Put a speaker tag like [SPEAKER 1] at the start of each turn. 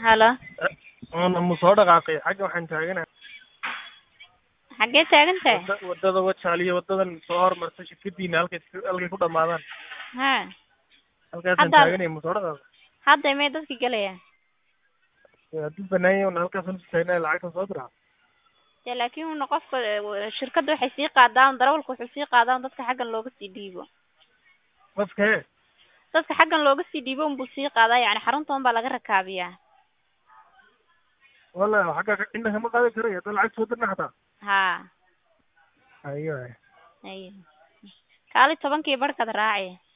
[SPEAKER 1] halo
[SPEAKER 2] Oona ma soo dhaqaaqay xagga waxaan taaganahay
[SPEAKER 1] xaggee taagan tahay
[SPEAKER 2] wada wadada wajaaliyo wadadan soo hormarta shirkadiina halkay halkay ku dhamaadaan
[SPEAKER 1] ha
[SPEAKER 2] halkaasaan
[SPEAKER 1] Hadda-
[SPEAKER 2] taaganay ma soo dhaqaaqay
[SPEAKER 1] hadda may dadka gelayaan
[SPEAKER 2] hadduu banaanya una halkaasaan isu taagnay lacagta soo diraa
[SPEAKER 1] dee laakiin una qofka eh, shirkadda waxay sii qaadaan darawalka wuxuu sii qaadaan dadka xaggan looga sii dhiibo
[SPEAKER 2] qofkee
[SPEAKER 1] dadka xaggan looga sii dhiibo unbuu sii qaadaa yacni xarunta un baa laga rakaabiyaa
[SPEAKER 2] wala xagga cidna kama qaadi karay hadda lacag soo dirna xataa
[SPEAKER 1] ha
[SPEAKER 2] ayo
[SPEAKER 1] ayo kaali tobankii barhkaad raaci